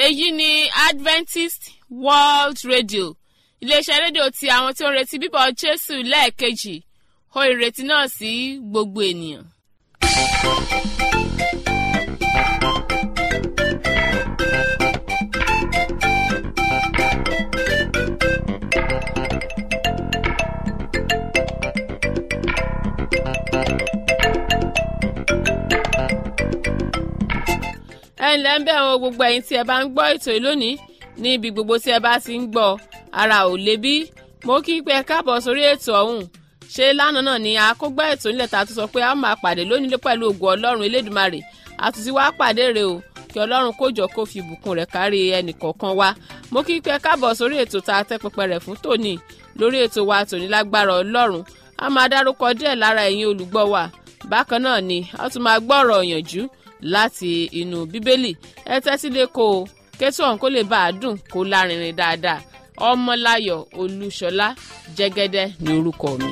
èyí ni adventist world radio iléeṣẹ́ rédíò ti àwọn tí ó ń retí bíbọ̀ jésù lẹ́ẹ̀kejì ó ìrètí náà sí gbogbo ènìyàn. ẹ ǹlẹ́ ń bẹ̀ wọ́n gbogbo ẹ̀yin tí ẹ bá ń gbọ́ ètò yìí lónìí ní ibi gbogbo tí ẹ bá ti ń gbọ́ ara ò lè bí mo kí pé ẹ káàbọ̀ sórí ètò ọ̀hún ṣé lánàá náà ni àkógbá ètò nílẹ̀ ta tó sọ pé a máa pàdé lónìí pẹ̀lú ògùn ọlọ́run elédùmarè àtúntí wàá pàdé rè o kí ọlọ́run kójọ kó fi ìbùkún rẹ̀ kárí ẹnì kọ̀ọ̀kan wa mo kí pé ẹ káàbọ̀ sórí ètò ta tẹ́ pẹpẹ rẹ̀ fún tòní lórí ètò wa tòní lágbára ọlọ́run a máa dárúkọ díẹ̀ lára ẹ̀yin olùgbọ́ wa bákan náà ni a tún máa gbọ́ ọ̀rọ̀ ìyànjú láti inú bíbélì ẹ tẹ́tí lé kó o kétò ọ̀hún kó lè bá a dùn kó lárinrin dáadáa ọmọláyọ̀ olúṣọlá jẹ́gẹ́dẹ́ ní orúkọ mi.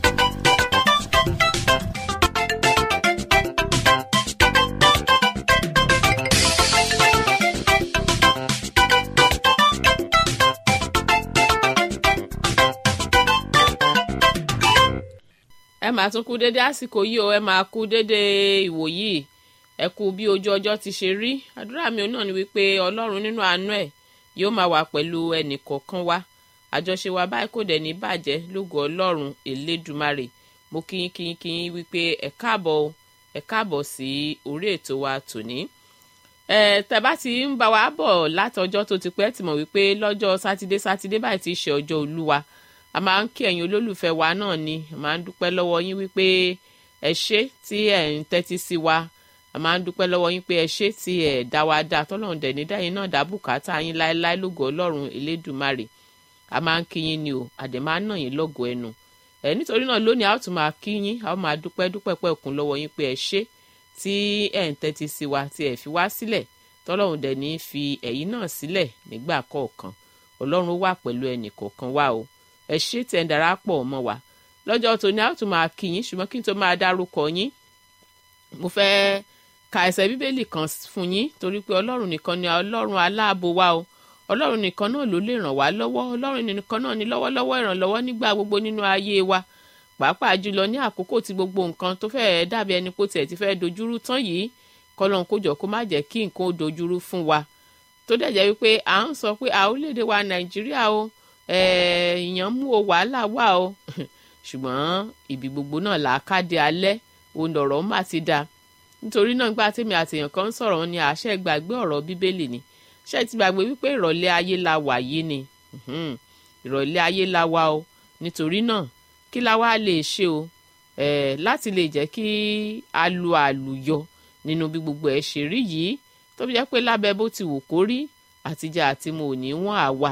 ẹ máa tún kú dédé àsìkò yìí o ẹ máa kú dédé ìwòyí ẹ kú bí ojú ọjọ́ ti ṣe rí àdúrà mi náà ni wípé ọlọ́run nínú àánú ẹ̀ yóò máa wà pẹ̀lú ẹnì kọ̀ọ̀kan wa àjọṣe wa báyìí kò dẹ̀ ní bàjẹ́ lógo ọlọ́run elédùmarè mo kíyín kíyín kíyín wípé ẹ káàbọ̀ ẹ káàbọ̀ sí orí ètò wa tòní. ẹ tẹ́bá ti ń bá wa bọ̀ látọjọ́ tó ti pẹ́ ti mọ̀ wípé lọ́jọ́ sátidé sátidé báyìí ti ṣe ọjọ́ olúwa a máa ń kí ẹ̀yin olólùfẹ́ wa náà ni a máa ń dúpẹ́ lọ́wọ́ yín wípé ẹ ṣé tí ẹ̀ ń tẹ́tí sí wa a máa ń dúpẹ́ lọ́wọ́ yín pé ẹ ṣé tí ẹ̀ dá wa dá tọ́lọ́run dẹ̀ ní dáyìn náà dá bùkátà yín láéláé lógo ọlọ́run elédùmarè a máa ń kí yín ni o àdè máa ń nà yín lọ́gọ ẹnu ẹ nítorí náà lónìí a ó tún máa kí yín a ó máa dúpẹ́ dúpẹ́ pẹ́ òkun lọ́wọ́ yín pé ẹ ṣé tí ẹ̀ ń tẹ́tí sí wa tí ẹ̀ fi wá sílẹ̀ tọ́lọ́run dẹ̀ ní fi ẹ̀yin náà sílẹ̀ nígbà kọ̀ọ̀kan ọlọ́run wà pẹ̀lú ẹnì kọ̀ọ̀kan wa o ẹ ṣé tẹ̀ ń darapọ̀ mọ́ wa lọ́jọ́ tòní a ó tún máa kí yín ṣùgbọ́n kí n tó máa dárúkọ yín mo fẹ́ẹ́ ka ẹsẹ̀ bíbélì kan fún yín torí pé ọlọ́run nìkan ni ọlọ́run aláàbò wa o ọlọ́run nìkan náà ló lè ràn wá lọ́wọ́ ọlọ́run nìkan náà ni lọ́wọ́lọ́wọ́ ìrànlọ́wọ́ nígbà gbogbo nínú ayé wa pàápàá jùlọ ní àkókò tí gbogbo nǹkan tó fẹ́ẹ́ dàbí ẹni pé tiẹ̀ ti fẹ́ẹ́ dojúrú tán yìí kọ́lọ́n kó jọ kó má jẹ́ kí nǹkan ó dojúrú fún wa tó dẹ̀ jẹ́ wípé à ń sọ pé àólédè wa nàìjíríà o ìyàn mú o wàhálà wà o ṣùgbọ́n ibi gbogbo náà làákàdé alẹ́ òun lọ̀rọ̀ má ti dáa nítorí náà nígbà tèmi àtèèyàn kan ń sọ̀rọ̀ ní àṣẹ gbàgbé ọ̀rọ̀ bíbélì ni ṣé ti gbàgbé wípé ìrọ̀lẹ́ ayé la wà yìí ni ìrọ̀lẹ́ ayé la wà o nítorí náà kí la wá lè ṣe o láti lè jẹ́ kí a lu àlùyọ nínú bí gbogbo ẹ̀ ṣe rí yìí tó fi jẹ́ pé lábẹ́ bó ti wù kó rí àtijọ́ àti mo ò ní wọ́n àwa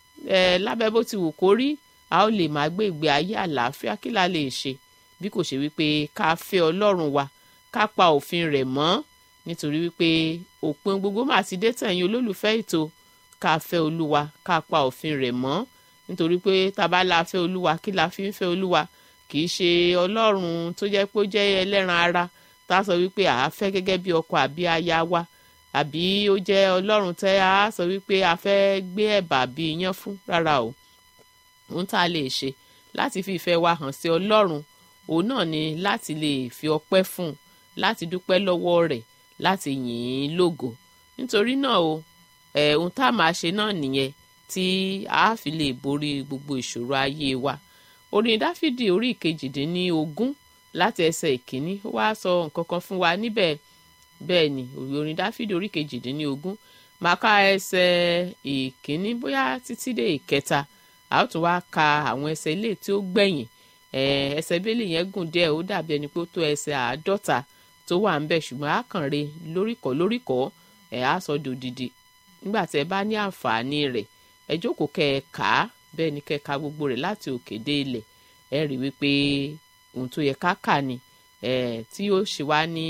lábẹ́ bó ti wù kó rí a ó lè máa gbé ìgbé ayé àlàáfíà kí la lè ṣe bí kò ṣe wípé ká fẹ́ ọlọ́run wa ká pa òfin rẹ̀ mọ́ nítorí wípé òpin gbogbo máa ti dé tẹ̀yìn olólùfẹ́ ètò ká fẹ́ olúwa ká pa òfin rẹ̀ mọ́ nítorí pé tábà la fẹ́ olúwa kí la fi ń fẹ́ olúwa kì í ṣe ọlọ́run tó jẹ́ pé ó jẹ́ ẹlẹ́ran ara tá a sọ wípé à á fẹ́ gẹ́gẹ́ bí ọkọ àbí aya wa àbí ó jẹ́ ọlọ́run tẹ́ a sọ wípé a fẹ́ gbé ẹ̀bà bí iyán fún rárá o ohun tá a lè ṣe láti fi ìfẹ́ wa hàn sí ọlọ́run òun náà ni láti lè fi ọpẹ́ fún un láti dúpẹ́ lọ́wọ́ rẹ̀ láti yìn ín lógo nítorí náà o ẹ̀ ohun tá a máa ṣe náà nìyẹn tí a fi lè borí gbogbo ìṣòro ayé wa orin dáfídì orí ìkejìdínlógún láti ẹsẹ̀ ìkíní ó wá sọ nǹkan kan fún wa níbẹ̀ bẹ́ẹ̀ ni orin dáfídì orí ìkejìdínlógún máa ká ẹsẹ̀ ìkíní bóyá títí dé ìkẹta a ó tún wá ka àwọn ẹsẹ̀ ilé tí ó gbẹ̀yìn ẹsẹ̀ bẹ́ẹ̀lì yẹn gùn díẹ̀ ó dàbí ẹni pé ó tó ẹsẹ̀ àádọ́ta tó wà ń bẹ̀ ṣùgbọ́n a kàn re lóríkọ̀ lóríkọ̀ ẹ̀ á sọ dòdìdì nígbà tí ẹ bá ní àǹfààní rẹ̀ ẹ jókòó kẹ́ ẹ kà á bẹ́ẹ̀ ni kẹ́ ẹ ka gbogbo rẹ̀ láti òkè dé ilẹ̀ ẹ rí wípé ohun tó yẹ ká kà ni tí yóò ṣe wá ní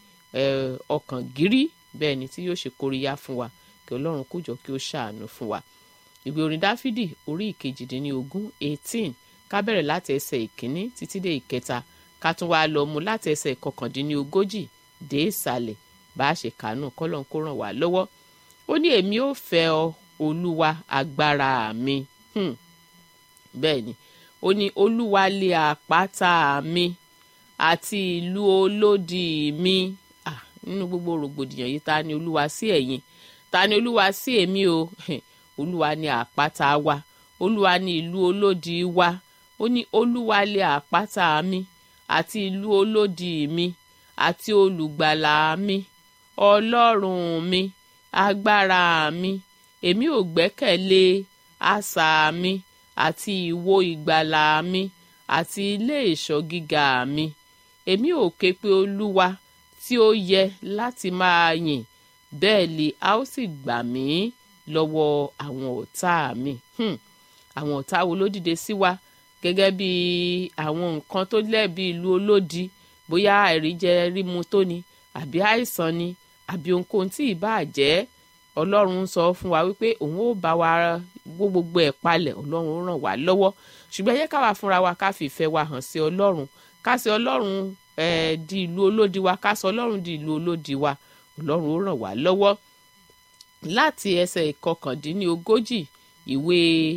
ọkàn gírí bẹ́ẹ̀ ni tí yóò ṣe kóríyá fún wa kí ọlọ́run kó jọ kí ó ṣàánú fún wa ìwé orin dáfídì orí ìkejìdínlógún eighteen ká bẹ̀rẹ̀ láti ẹsẹ̀ ìkíní títí dé ìkẹta ká tún wáá lọ mú láti ẹsẹ̀ ìkọkàndínlógójì dé ìsàlẹ̀ bá a ṣe kàánú kọ́lọ́n kó ràn wá lọ́wọ́ ó ní èmi ò fẹ́ ọ olúwa agbára mi hmm. bẹ́ẹ̀ ni ó ní olúwa lé àpáta mi àti ìlú olódì mi ah, nínú gbogbo rògbòdìyàn yìí ta ni olúwa sí ẹ̀yin ta ni olúwa sí èmi o olúwa ni àpáta wa olúwa ni ìlú olódì wa ó ní olúwa lé àpáta mi àti ìlú olódì mi àti olùgbàlà mi ọlọ́run mi agbára mi èmi ò gbẹ́kẹ̀lé asà mi àti ìwo ìgbàlà mi àti ilé ìṣọ́ gíga mi èmi ò ké pe olúwa tí ó yẹ láti máa yìn bẹ́ẹ̀ lè a ó sì gbà mí lọ́wọ́ àwọn ọ̀tá mi hmm. àwọn ọ̀tá wo ló dìde sí wa gẹ́gẹ́ bí àwọn nǹkan tó lẹ́bi ìlú olódi bóyá àìríjẹ rímu tó ni àbí àìsàn ni àbí ohunkóhun tí ì bá jẹ́ ọlọ́run sọ fún wa wípé òun ó bá wa wó gbogbo ẹ̀ palẹ̀ ọlọ́run ó ràn wá lọ́wọ́ ṣùgbọ́n ẹ jẹ́ káwa fúnra wa ká fi ìfẹ́ wa hàn sí ọlọ́run ká sí ọlọ́run eh, di ìlú olódi wa ká sọ ọlọ́run di ìlú olódi wa ọlọ́run ó ràn wá lọ́wọ́ láti ẹsẹ̀ ìkọkàndínlógójì ìwé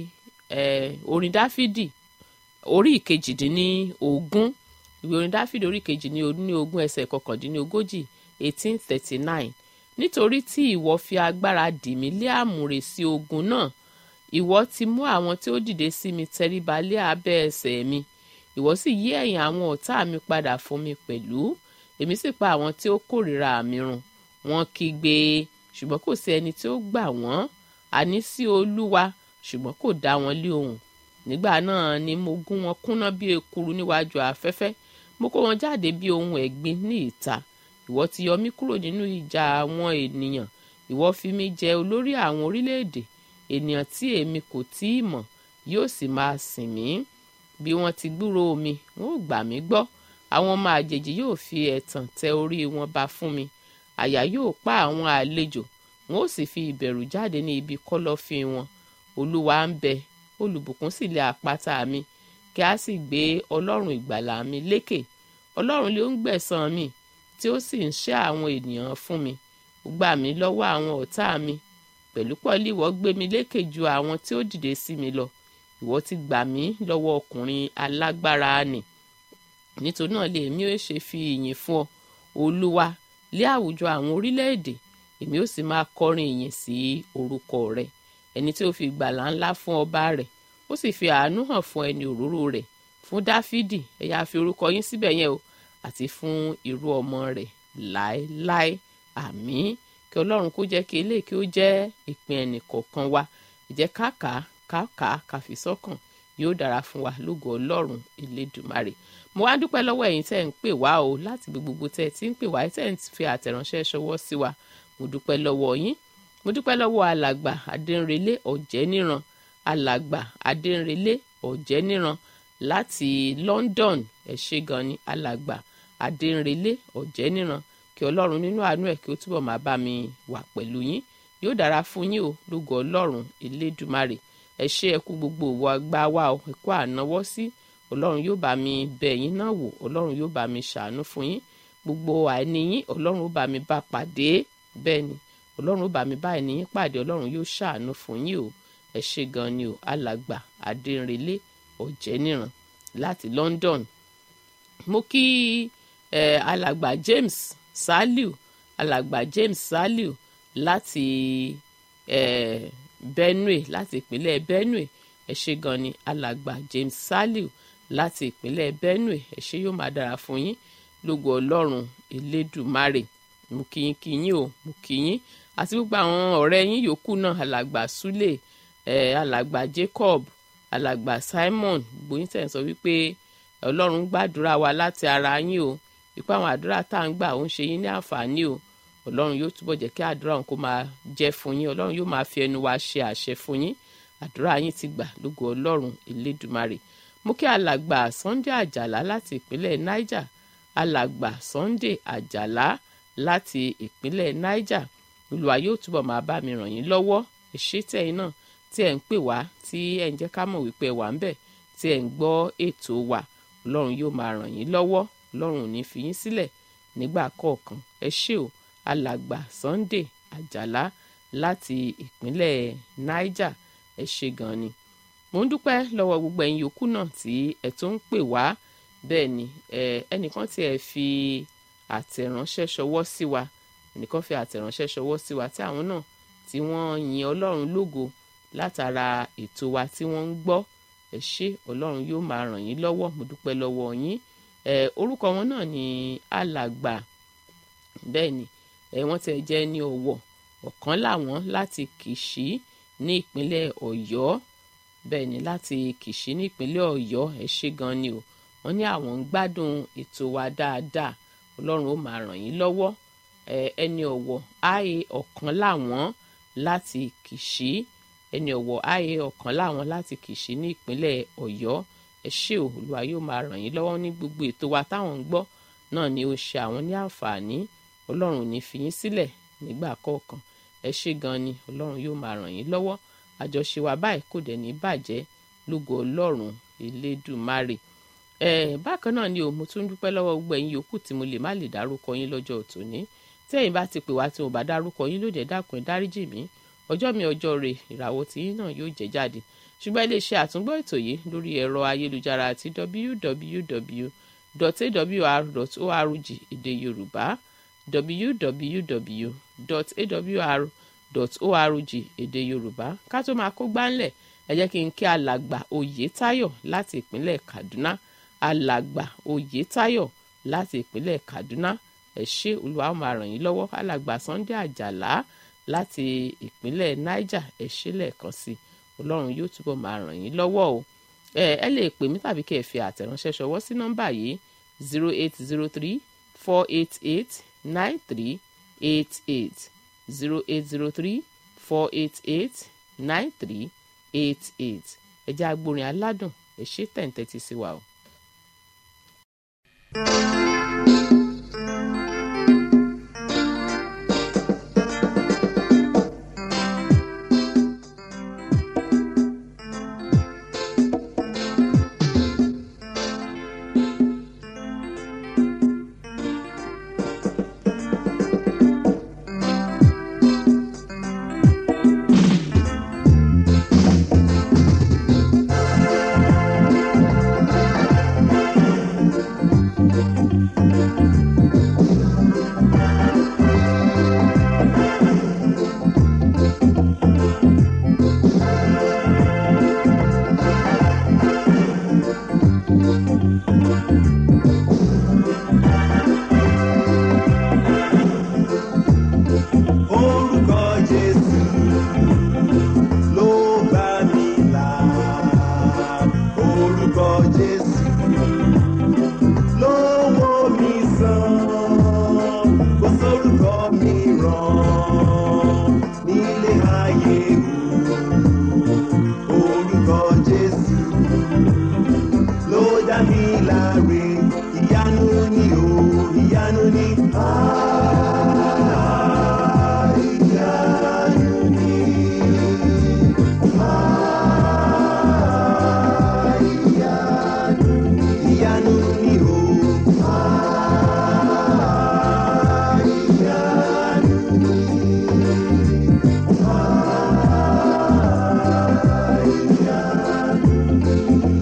eh, orin dáfídì orí ìkejìdínlógún ìwé orin dáfídì orí ìkejìdínlógún ẹsẹ̀ ìkọkàndínlógójì eighteen thirty nine nítorí tí ìwọ fi agbára dì mí lé àmùrè sí ogun náà ìwọ ti mú àwọn tí ó dìde sí mi tẹríba lé abẹ́ ẹsẹ̀ mi ìwọ sì yí ẹ̀yìn àwọn ọ̀tá mi padà fún mi pẹ̀lú èmi sì pa àwọn tí ó kórìíra mi run wọ́n kígbe ṣùgbọ́n kò sí ẹni tí ó gbà wọ́n àní sí olúwa ṣùgbọ́n kò dá wọn lé ohùn nígbà náà ni mo gún wọn kúnná bí ekuru níwájú afẹ́fẹ́ mo kó wọn jáde bí ohun ẹ̀gbin ní ìta ìwọ ti yọ mí kúrò nínú ìjà àwọn ènìyàn ìwọ fi mí jẹ olórí àwọn orílẹ̀-èdè ènìyàn tí èmi kò tí ì mọ̀ yóò sì máa sìn mí bí wọ́n ti gbúròó mi wọn ò gbà mí gbọ́ àwọn ọmọ àjèjì yóò fi ẹ̀tàn tẹ orí wọn ba fún mi àyà yóò pa àwọn àlejò wọn ò sì fi ìbẹ̀rù jáde ní ibi kọ́lọ́fín wọn olúwa ń bẹ olùbùkún sì lé àpáta mi kí a sì gbé ọlọ́run ìgbàlà mi lékè ọlọ́run ló ń gbẹ̀san mi tí ó sì ń ṣẹ́ àwọn ènìyàn fún mi ó gbà mí lọ́wọ́ àwọn ọ̀tá mi pẹ̀lú pọ̀lú ìwọ gbé mi lékè ju àwọn tí ó dìde sí mi lọ ìwọ ti gbà mí lọ́wọ́ ọkùnrin alágbára nì nítorí náà lè mí ó ṣe fi ìyìn fún ọ olúwa lé àwùjọ àwọn orílẹ̀-èdè èmi ó sì máa kọrin ìyìn sí orúkọ rẹ ẹni tí ó fi ìgbàlà ńlá fún ọba rẹ̀ ó sì fi àánú hàn fún ẹni òróró rẹ̀ fún dáfídì ẹ̀yà fi orúkọ yín síbẹ̀ yẹn o àti fún irú ọmọ rẹ̀ láéláé àmín kí ọlọ́run kó jẹ́ kí eléyìí kí ó jẹ́ ìpín ẹnì kọ̀ọ̀kan wa ìjẹ́ káàkà káàkà káfi sọ́kàn yóò dára fún wa lógo ọlọ́run elédùmarè mo wá dúpẹ́ lọ́wọ́ ẹ̀yin tẹ́ ń pè wá o láti gbogbo tẹ́ ẹ ti ń pè wá tẹ́ ẹ ń fi àtẹ̀ránṣẹ́ ṣọwọ́ sí wa mo dúpẹ́ lọ́wọ́ yín mo dúpẹ́ lọ́wọ́ alàgbà adẹ́nrẹ́lé ọ̀jẹ́níran alàgbà adẹ́nrẹ́lé ọ̀jẹ́níran láti London ẹ ṣé gan ni alàgbà adẹ́nrẹ́lé ọ̀jẹ́níran kí ọlọ́run nínú àánú ẹ̀ kí ó túbọ̀ máa bá mi wà pẹ̀lú yín yóò dára fún yín o lógo ọlọ́run elédùmarè ẹ ṣé ẹ kú gbogbo òwò agbá wa o ẹ kú ànáwọ́ sí ọlọ́run yóò bá mi bẹ̀ yín náà wò ọlọ́run yóò bá mi ṣàánú fún yín gbogbo àìní yín ọlọ́run ó bá mi bá pàdé bẹ́ẹ̀ ni ọlọ́run ó bá mi bá àìní yín pàdé ọlọ́run yóò ṣàánú fún yín o ẹ ṣé gan ni o alàgbà adẹ́nrẹ́lé ọ̀jẹ́níran láti London mo kí eh, alàgbà James Saliu alàgbà James Saliu láti eh, Benue láti ìpínlẹ̀ Benue ẹ ṣé gan ni alàgbà James Saliu láti ìpínlẹ̀ Benue ẹ ṣé yóò máa dára fún yín lógo Ọlọ́run Elédùmarè mo kí yín kí yín o mo kí yín àti gbogbo àwọn ọ̀rẹ́ yín yòókù náà alàgbà Sule eh, alàgbà Jacob alàgbà Simon gbóyin tẹ̀ ń sọ wípé Ọlọ́run gbàdúrà wa láti ara yín o wípé àwọn àdúrà tá à ń gbà ó ń ṣe yín ní àǹfààní o ọlọ́run yóò túbọ̀ jẹ́ kí àdúrà òun kó máa jẹ́ fún yín ọlọ́run yóò máa fi ẹnu wa ṣe àṣẹ fún yín àdúrà yín ti gbà lógo ọlọ́run elédùmarè mú kí alàgbà Sunday Àjàlá láti ìpínlẹ̀ Niger alàgbà Sunday Àjàlá láti ìpínlẹ̀ Niger olúwa yóò túbọ̀ máa bá mi ràn yín lọ́wọ́ èṣé tẹ̀yin náà tí ẹ̀ ń pè wá tí ẹ̀ ń jẹ́ ká mọ̀ wípé ẹ wà ń bẹ̀ tí ẹ̀ ń gbọ́ ètò wa ọlọ́run yóò máa ràn yín lọ́wọ́ ọlọ́run ò ní fi yín sílẹ̀ nígbà kọ̀ọ̀kan ẹ ṣé o alàgbà Sunday Àjàlá láti ìpínlẹ̀ niger ẹ ṣe gan ni mo ń dúpẹ́ lọ́wọ́ gbogbo ẹ̀yin yòókù náà tí ẹ̀ tó ń pè wá bẹ́ẹ̀ ni ẹnìkan tí ẹ fi àtẹ̀ránṣẹ́ ṣọwọ́ sí wa ẹnìkan fi àtẹ̀ránṣẹ́ ṣọwọ́ sí wa tí àwọn náà tí wọ́n yin ọlọ́run lógo látara ètò wa tí wọ́n ń gbọ́ ẹ ṣé ọlọ́run yóò máa ràn yín lọ́wọ́ mo dúpẹ́ lọ́wọ́ yín ẹ orúkọ wọn náà ni alàgbà bẹ́ẹ̀ ni ẹ wọ́n tẹ̀ jẹ́ ní ọ̀wọ̀ ọ̀kan làwọn láti kìṣí ní ìpínlẹ̀ ọ̀yọ́ bẹ́ẹ̀ ni láti kìṣí ní ìpínlẹ̀ ọ̀yọ́ ẹ ṣé gan ni o wọ́n ní àwọn ń gbádùn ètò wa dáadáa ọlọ́run ó máa ràn yín lọ́wọ́ ẹ ẹni ọ̀wọ̀ ààyè ọ̀kan làwọn láti kìṣí ẹni ọ̀wọ̀ ààyè ọ̀kan làwọn láti kìṣí ní ìpínlẹ̀ ọ̀yọ́ ẹ ṣé o olúwa yóò máa ràn yín lọ́wọ́ ní gbogbo ètò wa táwọn ń gbọ́ náà ni ó ṣe àwọn ní àǹfààní ọlọ́run ò ní fi yín sílẹ̀ nígbà kọ̀ọ̀kan ẹ ṣé gan ni ọlọ́run yóò máa ràn yín lọ́wọ́ àjọṣe wa báyìí kò dẹ̀ ní bàjẹ́ lógo ọlọ́run elédùmarè ẹ bákan náà ni o mo tún dúpẹ́ lọ́wọ́ gbogbo ẹ̀yin yòókù tí mo lè má lè dárúkọ yín lọ́jọ́ tòní tí ẹ̀yin bá ti pè wá tí mo bá dárúkọ yín lóde dákun ẹ dáríjì mí ọjọ́ mi ọjọ́ rẹ̀ ìràwọ̀ tí yín náà yóò jẹ́ jáde ṣùgbọ́n ẹ lè ṣe àtúngbọ́ ètò yìí lórí ẹ̀rọ ayélujára àti www.awr.org èdè yorùbá www.awr.org èdè yorùbá ká tó máa kó gbáńlẹ̀ ẹ jẹ́ kí n kí alàgbà oyètáyọ̀ láti ìpínlẹ̀ kaduna alàgbà oyètáyọ̀ láti ìpínlẹ̀ kaduna ẹ ṣé olúwa ó máa ràn yín lọ́wọ́ alàgbà sunday àjàlá láti ìpínlẹ̀ niger ẹ ṣé lẹ́ẹ̀kan sí ọlọ́run yóò túbọ̀ máa ràn yín lọ́wọ́ o ẹ ẹ lè pè mí tàbí kẹ́ ẹ fi àtẹ̀ránṣẹ́ ṣọwọ́ sí nọ́mbà yìí zero eight zero three four eight eight nine three eight eight zero eight zero three four eight eight nine three eight eight ẹ jẹ́ agbórin aládùn ẹ ṣé tẹ̀ǹtẹ̀tì sí wa o. Orúkọ Jésù ló gbà mí là. Orúkọ Jésù ló wò mí sàn. Kò sórúkọ mìíràn nílé ayé o. Orúkọ Jésù ló dá mi láre. Ìyanu ni o, ìyanu ni. Ah, ìyanu ni. Ah, ìyanu ni. Ìyanu ni o. Ah, ìyanu ni. Ah, ìyanu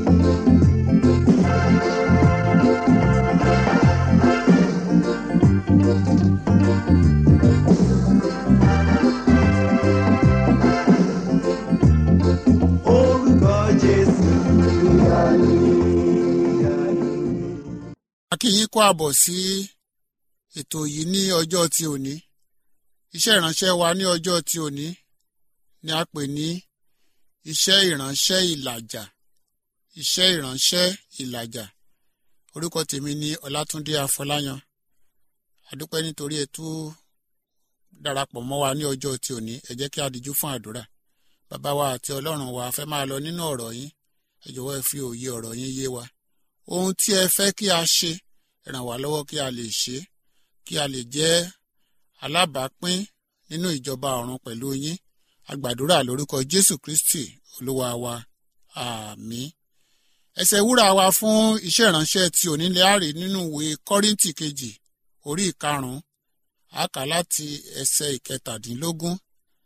Orúkọ Jésù. Ìyanu, ìyanu. a kí yín kó àbọ̀ sí ètò yìí ní ọjọ́ ti òní iṣẹ́ ìránṣẹ́ wa ní ọjọ́ ti òní ni a pè ní iṣẹ́ ìránṣẹ́ ìlàjà iṣẹ́ ìránṣẹ́ ìlàjà orúkọ tèmi ni ọlátúndé afọláyan àdúpẹ́ nítorí ẹ tú darapọ̀ mọ́ wa ní ọjọ́ ti òní ẹ jẹ́ kí a díjú fún àdúrà bàbá wa àti ọlọ́run wa a fẹ́ máa lọ nínú ọ̀rọ̀ yín ẹ jọ̀wọ́ ẹ fi òye ọ̀rọ̀ yín yé wa ohun tí ẹ fẹ́ kí a ṣe ẹ ràn wá lọ́wọ́ kí a lè ṣe é kí a lè jẹ́ alábàápín nínú ìjọba ọ̀run pẹ̀lú yín a gbàdúrà lórúkọ jésù kristi olúwa wa àmín ẹsẹ̀ wúrà wa fún iṣẹ́ ìránṣẹ́ ti onílé àrè nínú ìwé kọ́ríntì kejì orí ìkarùn-ún a kà láti ẹsẹ̀ ìkẹtàdínlógún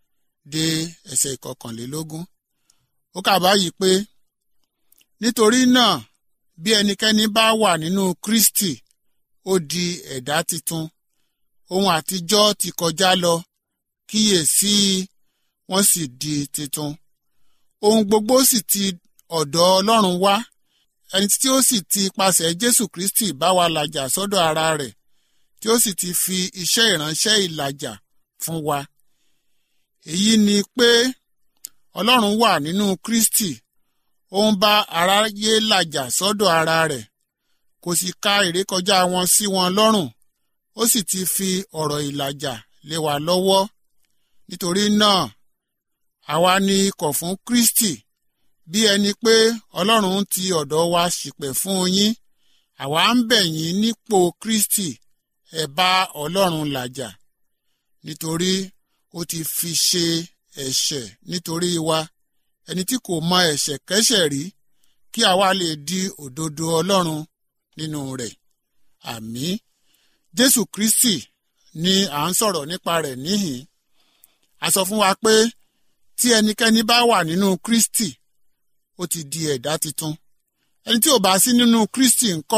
dé ẹsẹ̀ ìkọkànlélógún ó kà báyìí pé nítorí náà bí ẹnikẹ́ni bá wà nínú kristi ó di ẹ̀dá titun ohun àtijọ́ ti kọjá lọ kíyèsí wọ́n sì di titun ohun gbogbo sì ti ọ̀dọ̀ ọlọ́run wá ẹni tí ó sì ti pasẹ̀ jésù kristi bá wa làjà sọ́dọ̀ ara rẹ̀ tí ó sì ti fi iṣẹ́ ìránṣẹ́ ìlàjà fún wa èyí ni pé ọlọ́run wà nínú kristi ó ń bá aráyé làjà sọ́dọ̀ ara rẹ̀ kò sì ka ìrékọjá wọn sí wọn lọ́rùn ó sì ti fi ọ̀rọ̀ ìlàjà lé wa lọ́wọ́ nítorí náà àwa ni ikọ̀ fún kristi bí ẹni pé ọlọ́run ti ọ̀dọ̀ wa ṣìpẹ̀ fún yín àwa ń bẹ̀ yín nípò kristi ẹ bá ọlọ́run làjà nítorí ó ti fi ṣe ẹ̀ṣẹ̀ nítorí wa ẹni tí kò mọ ẹ̀ṣẹ̀ kẹ́ṣẹ̀ rí kí àwa lè di òdodo ọlọ́run nínú rẹ̀ àmín jésù kristi ni à ń sọ̀rọ̀ nípa rẹ̀ níhìn a sọ fún wa pé tí ẹnikẹ́ni bá wà nínú kristi ó ti di ẹ̀dá tuntun ẹni tí ò bá sí nínú kristi ńkọ́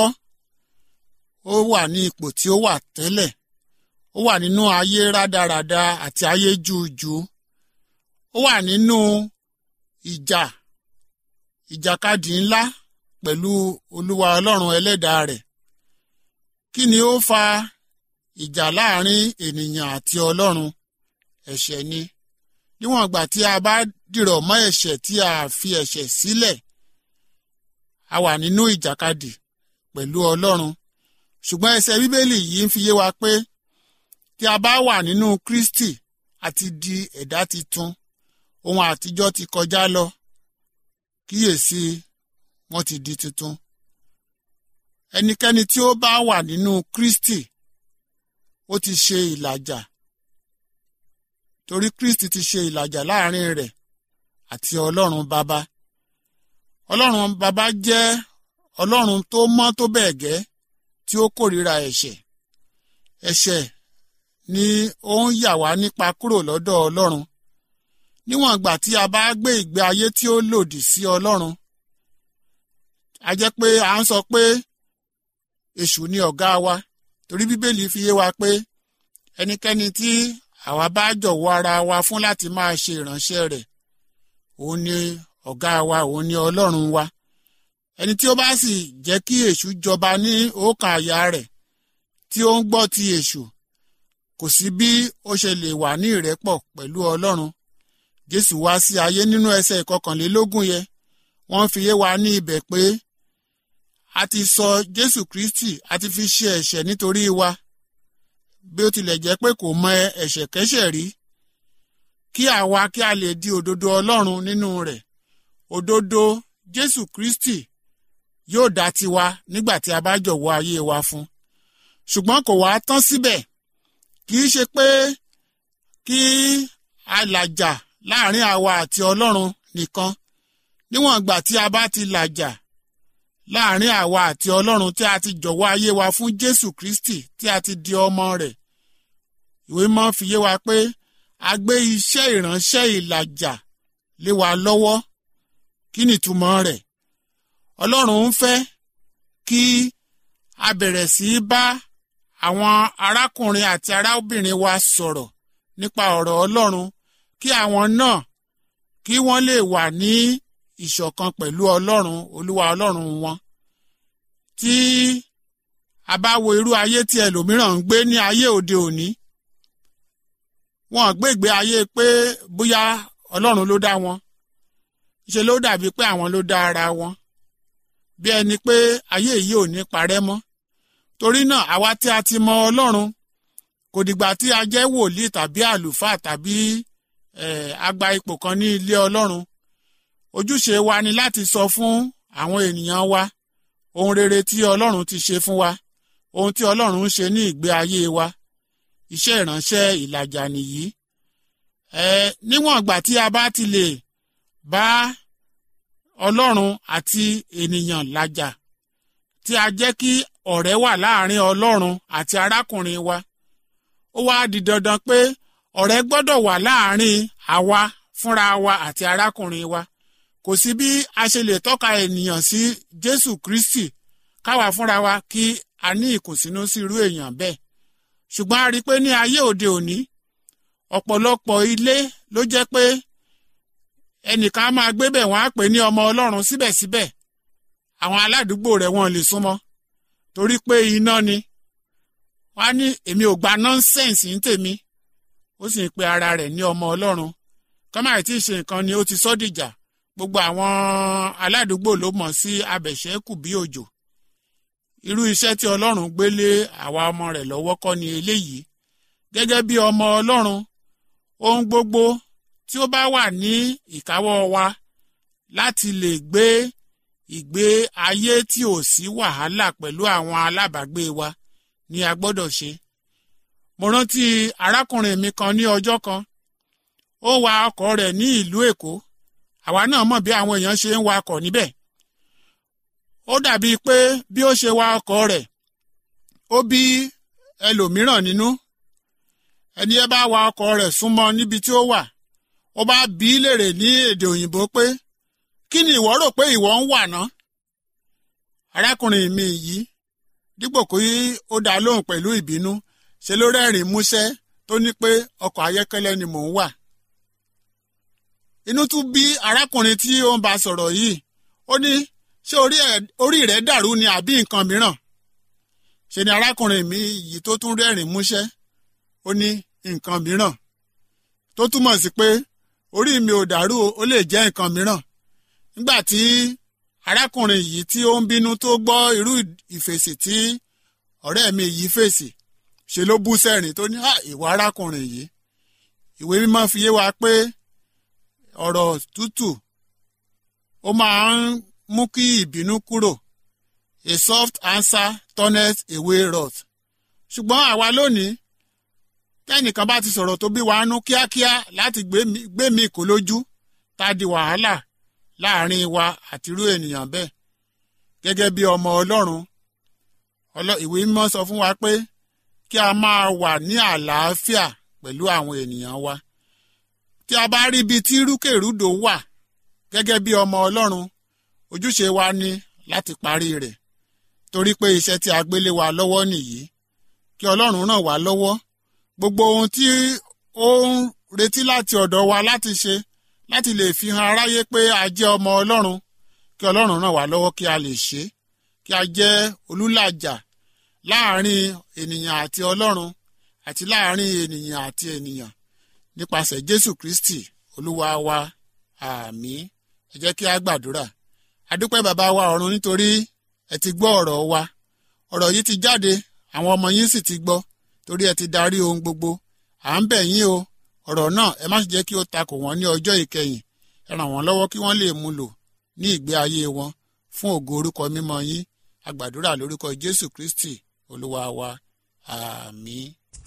ó wà ní ipò tí ó wà tẹ́lẹ̀ ó wà nínú ayé rádaràda àti ayé júùjú ó wà nínú ìjà ìjàkadì ńlá pẹ̀lú olúwa ọlọ́run ẹlẹ́dàá rẹ̀ kí ni ó fa ìjà láàrin ènìyàn àti ọlọ́run ẹ̀ṣẹ̀ ni níwọ̀n ìgbà tí a bá dìrọ̀ mọ́ ẹ̀ṣẹ̀ tí a fi ẹ̀ṣẹ̀ sílẹ̀ a wà nínú ìjàkadì pẹ̀lú ọlọ́run ṣùgbọ́n ẹsẹ̀ bíbélì yìí ń fi yé wa pé tí a bá wà nínú kristi àti di ẹ̀dá titun ohun àtijọ́ ti kọjá lọ kíyèsí wọ́n ti di tuntun ẹnikẹ́ni tí ó bá wà nínú kristi ó ti ṣe ìlàjà torí kristi ti ṣe ìlàjà láàrin rẹ̀ àti ọlọ́run bàbá ọlọ́run bàbá jẹ́ ọlọ́run tó mọ́ tó bẹ́ẹ̀ gẹ́ tí ó kórìíra ẹ̀ṣẹ̀ ẹ̀ṣẹ̀ ni ó ń yà wá nípa kúrò lọ́dọ̀ ọlọ́run níwọ̀n ìgbà tí a bá gbé ìgbé ayé tí ó lòdì sí ọlọ́run a jẹ́ pé à ń sọ pé èṣù ni ọ̀gá wa torí bíbélì fi yé wa pé ẹnikẹ́ni tí àwa bá jọ̀wọ́ ara wa fún láti máa ṣe ìránṣẹ́ rẹ̀ òun ni ọ̀gá wa òun ni ọlọ́run wa ẹni tí ó bá sì jẹ́ kí èṣù jọba ní ọkàn àyà rẹ̀ tí ó ń gbọ́ ti èṣù kò sí bí ó ṣe lè wà ní ìrẹ́pọ̀ pẹ̀lú ọlọ́run jésù wá sí ayé nínú ẹsẹ̀ ìkọkànlélógún yẹn wọ́n fi yé wa ní ibẹ̀ pé a ti sọ jésù kristi a ti fi ṣe ẹ̀ṣẹ̀ nítorí wa bí ó tilẹ̀ jẹ́ pé kò mọ ẹ̀ṣẹ̀ kẹ́ṣẹ̀ rí kí àwa kí a lè di òdodo ọlọ́run nínú rẹ̀ òdodo jésù kristi yóò dá tiwa nígbà tí a bá jọ̀wọ́ ayé wa fún ṣùgbọ́n kò wá tán síbẹ̀ kì í ṣe pé kí a làjà láàrin àwa àti ọlọ́run nìkan níwọ̀n ìgbà tí a bá ti làjà láàrin àwa àti ọlọ́run tí a ti jọ̀wọ́ ayé wa fún jésù kristi tí a ti di ọmọ rẹ̀ ìwé mọ́ fi yé wa pé a gbé iṣẹ́ ìránṣẹ́ ìlàjà lé wa lọ́wọ́ kí ni ìtumọ̀ rẹ̀ ọlọ́run ń fẹ́ kí a bẹ̀rẹ̀ sí í bá àwọn arákùnrin àti arábìnrin wa sọ̀rọ̀ nípa ọ̀rọ̀ ọlọ́run kí àwọn náà kí wọ́n lè wà ní ìṣọ̀kan pẹ̀lú ọlọ́run olúwa ọlọ́run wọn tí a bá wo irú ayé tí ẹlòmíràn ń gbé ní ayé òde òní wọn gbé ìgbé ayé pé bóyá ọlọ́run ló dá wọn ṣe ló dàbí pé àwọn ló dá ara wọn bí ẹni pé ayé yìí ò ní parẹ́ mọ́ torí náà àwa tí a ti mọ ọlọ́run kò dìgbà tí a jẹ́ wòlíì tàbí àlùfáà tàbí agba ipò kan ní ilé ọlọ́run ojúṣe wa ni láti sọ fún àwọn ènìyàn wa ohun rere tí ọlọ́run ti ṣe fún wa ohun tí ọlọ́run ń ṣe ní ìgbé ayé wa iṣẹ́ ìránṣẹ́ ìlàjà nìyí ẹ níwọ̀n ìgbà tí a bá ti lè bá ọlọ́run àti ènìyàn làjà tí a jẹ́ kí ọ̀rẹ́ wà láàrin ọlọ́run àti arákùnrin wa ó wá di dandan pé ọ̀rẹ́ gbọ́dọ̀ wà láàrin àwa fúnra wa àti arákùnrin wa kò sí bí a ṣe lè tọ́ka ènìyàn sí jésù kristi káwa fúnra wa kí a ní ìkùnsínú sí irú èèyàn bẹ́ẹ̀ ṣùgbọ́n a rí i pé ní ayé òde òní ọ̀pọ̀lọpọ̀ ilé ló jẹ́ pé ẹnìkan á máa gbé bẹ̀ wọ́n á pè ní ọmọ ọlọ́run síbẹ̀síbẹ̀ àwọn aládùúgbò rẹ̀ wọn lè súnmọ́ torí pé iná ni wọ́n á ní èmi ò gba nọ́ńsẹ̀nsì ń tèmi ó sì ń pe ara rẹ̀ ní ọmọ ọlọ́run kọ́máì tí ì ṣe nǹkan ni ó ti sọ́ dìjà gbogbo àwọn aládùúgbò ló mọ̀ sí abẹ̀ṣẹ́kù bí òjò irú iṣẹ́ tí ọlọ́run gbé lé àwa ọmọ rẹ̀ lọ́wọ́ kọ́ ni eléyìí gẹ́gẹ́ bí ọmọ ọlọ́run ohun gbogbo tí ó bá wà ní ìkáwọ́ wa láti lè gbé ìgbé ayé tí ò sí wàhálà pẹ̀lú àwọn alábàágbé wa ni a gbọ́dọ̀ ṣe. mo rántí arákùnrin mi kan ní ọjọ́ kan ó wa ọkọ̀ rẹ̀ ní ìlú èkó àwa náà mọ̀ bí àwọn èèyàn ṣe ń wa ọkọ̀ níbẹ̀ ó dàbíi pé bí ó ṣe wa ọkọ̀ rẹ̀ ó bí ẹlòmíràn nínú ẹni ẹ bá wa ọkọ̀ rẹ̀ súnmọ́ níbi tí ó wà ó bá bí í léèrè ní èdè òyìnbó pé kí ni ìwọ rò pé ìwọ ń wà ná arákùnrin mi yìí dípò kí ó dá lóhùn pẹ̀lú ìbínú ṣe ló rẹ́rìn músẹ́ tó ní pé ọkọ̀ ayọ́kẹ́lẹ́ ni mò ń wà inú tún bí arákùnrin tí ó ń bá sọ̀rọ̀ yìí ó ní ṣé orí rẹ̀ dàrú ni àbí nǹkan mìíràn ṣe ni arákùnrin mi yìí tó tún rẹ́rìn músẹ́ ó ní nǹkan mìíràn tó túmọ̀ sí pé orí mi ò dàrú ó lè jẹ́ nǹkan mìíràn nígbà tí arákùnrin yìí tí ó ń bínú tó gbọ́ irú ìfèsì tí ọ̀rẹ́ mi yìí fèsì ṣe ló bú sẹ́rìn tó ní ìwà arákùnrin yìí ìwé mímọ́ fi yé wa pé ọ̀rọ̀ tútù ó máa ń mú kí ìbínú kúrò a soft answer turneth away wrath ṣùgbọ́n àwa lónìí tẹ́nìkan bá ti sọ̀rọ̀ tó bí wa nú kíákíá láti gbé mi kó lójú tá a di wàhálà láàrin wa àti irú ènìyàn bẹ́ẹ̀ gẹ́gẹ́ bí ọmọ ọlọ́run ìwé mímọ́ sọ fún wa pé kí a máa wà ní àlàáfíà pẹ̀lú àwọn ènìyàn wa tí a bá rí ibi tí rúkèrúdò wà gẹ́gẹ́ bí ọmọ ọlọ́run ojúṣe wa ni láti parí rẹ̀ torí pé iṣẹ́ tí a gbélé wa lọ́wọ́ nìyí kí ọlọ́run ràn wá lọ́wọ́ gbogbo ohun tí ó ń retí láti ọ̀dọ̀ wa láti ṣe láti lè fi hàn aráyé pé a jẹ́ ọmọ ọlọ́run kí ọlọ́run ràn wá lọ́wọ́ kí a lè ṣe kí a jẹ́ olùlàjà láàrin ènìyàn àti ọlọ́run àti láàrin ènìyàn àti ènìyàn nípasẹ̀ jésù kristi olúwa wa àmín ẹ jẹ́ kí a gbàdúrà adúpẹ́ bàbá wa ọ̀run nítorí ẹ ti gbọ́ ọ̀rọ̀ wa ọ̀rọ̀ yìí ti jáde àwọn ọmọ yín sì ti gbọ́ torí ẹ ti darí ohun gbogbo à ń bẹ̀ yín o ọ̀rọ̀ náà ẹ má sì jẹ́ kí ó takò wọ́n ní ọjọ́ ìkẹyìn ẹ ràn wọ́n lọ́wọ́ kí wọ́n lè mú lò ní ìgbé ayé wọn fún ògo orúkọ mímọ́ yín a gbàdúrà lórúkọ jésù kristi olúwa wa àmín.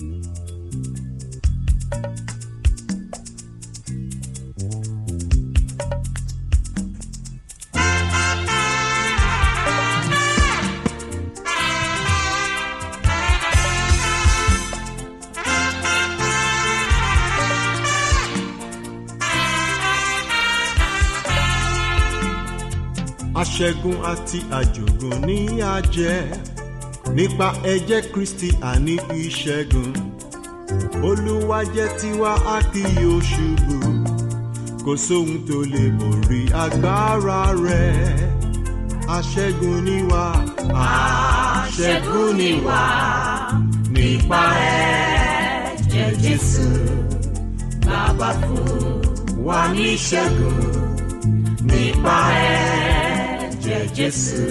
aṣẹ́gun àti àjògùn ní àjẹ́ nípa ẹ̀jẹ̀ kristi àní ìṣẹ́gun olúwa jẹ́ tiwa a kì yóò ṣubú kò sóhun tó lè borí agbára rẹ̀ aṣẹ́gun ni wá aṣẹ́gun ni wá nípa ẹ̀jẹ̀ jésù bàbá fún wa ní ìṣẹ́gun nípa ẹ̀jẹ̀ jésù.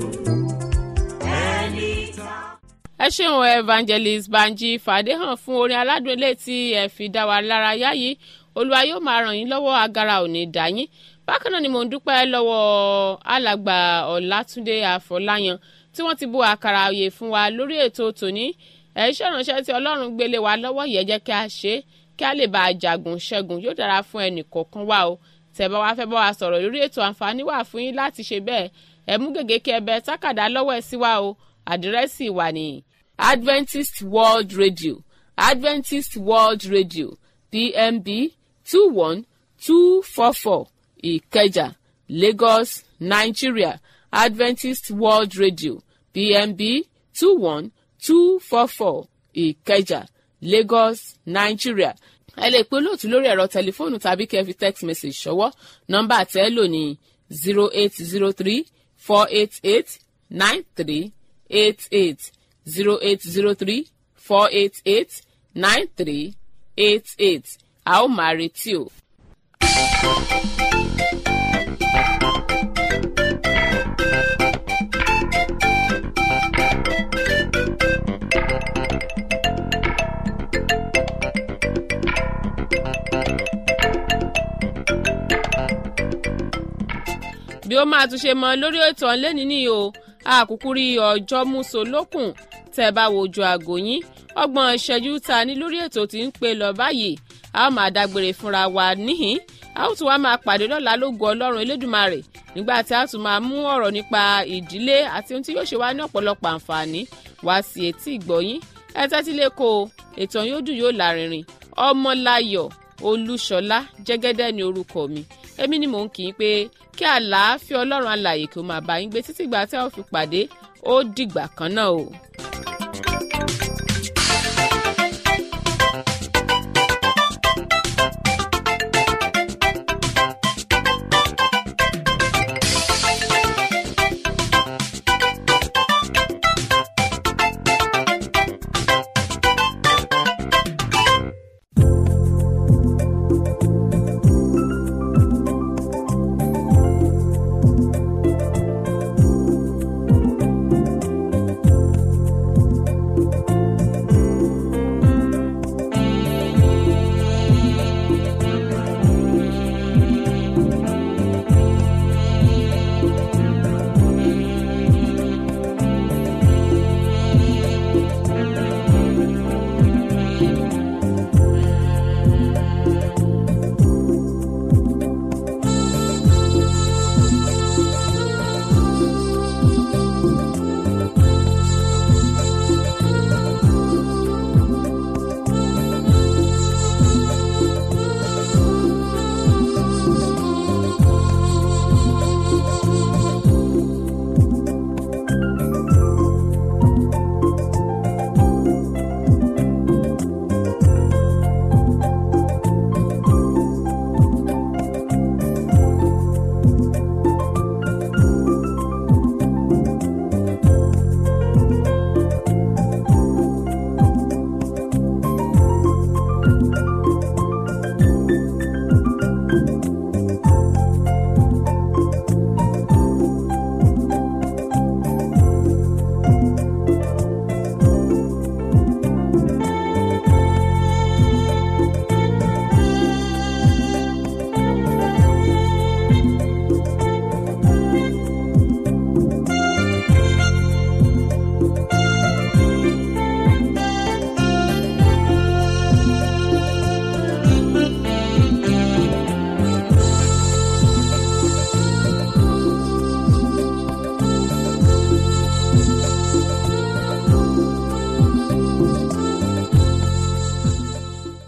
ẹni tá. ẹ ṣeun evangelist banji fàdéhàn fún orin aládùn ilé tí ẹ fi dá wa lára yá yìí olúwa yóò máa ràn yín lọ́wọ́ agara ò ní dá yín bákan náà ni mò ń dúpẹ́ lọ́wọ́ alàgbà ọ̀làtúndé àfọláyàn tí wọ́n ti bu àkàrà òye fún wa lórí ètò tòní ẹ̀ iṣẹ́ ìránṣẹ́ tí ọlọ́run gbélé wa lọ́wọ́ yẹ jẹ́ kí a ṣe é kí a lè bá a jagun ṣẹ́gun yóò dára fún ẹnì kọ̀ọ̀kan wa o tẹ́ bá wá fẹ́ bá wa sọ̀rọ̀ lórí ètò àǹfààní wà fún yín láti ṣe bẹ́ẹ̀ ẹ mú gègé kí ẹ bẹ tákàdá lọ́wọ́ ẹ sí wa o àdírẹ́sì wà ní Adventist World Radio Adventist World Radio pmb two one two four four ìkẹjà lagos nigeria adventist world radio pmb two one two four four ìkẹjà lagos nigeria ẹ lè pe olóòtú lórí ẹ̀rọ tẹlifóònù tàbí kẹ́ ẹ fi text message ṣọwọ́ nọ́mbà tẹ́ ẹ lò ní zero eight zero three four eight eight nine three eight eight zero eight zero three four eight eight nine three eight eight a ó máa retí o. bí ó máa tún ṣe mọ lórí ètò ọ̀lẹ́ni ní o àkúkú rí ọjọ́ múso lókùn tẹ́ ẹ bá wojú aago yín ọgbọ̀n ìṣẹ́jú ta ní lórí ètò tí ń pè lọ báyìí a ó máa dágbére fúnra wa níhìn a ó tún wá máa pàdé lọ́la lógo ọlọ́run elédùnmarè nígbà tí a tún máa mú ọ̀rọ̀ nípa ìdílé àti ohun tí yóò ṣe wá ní ọ̀pọ̀lọpọ̀ àǹfààní wá sí etí ìgbọ̀yín ẹ tẹ́tí lé kó o ètò yóò dùn yóò lárinrin ọmọláyọ̀ olúṣọlá jẹ́gẹ́dẹ́ ni orúkọ mi èmi ni mò ń kì í pé kí àlàáfíà ọlọ́run alàyè kí ó máa bá yín gbé títí ìgbà tí a ó fi pàdé ó dìgbà kan náà o.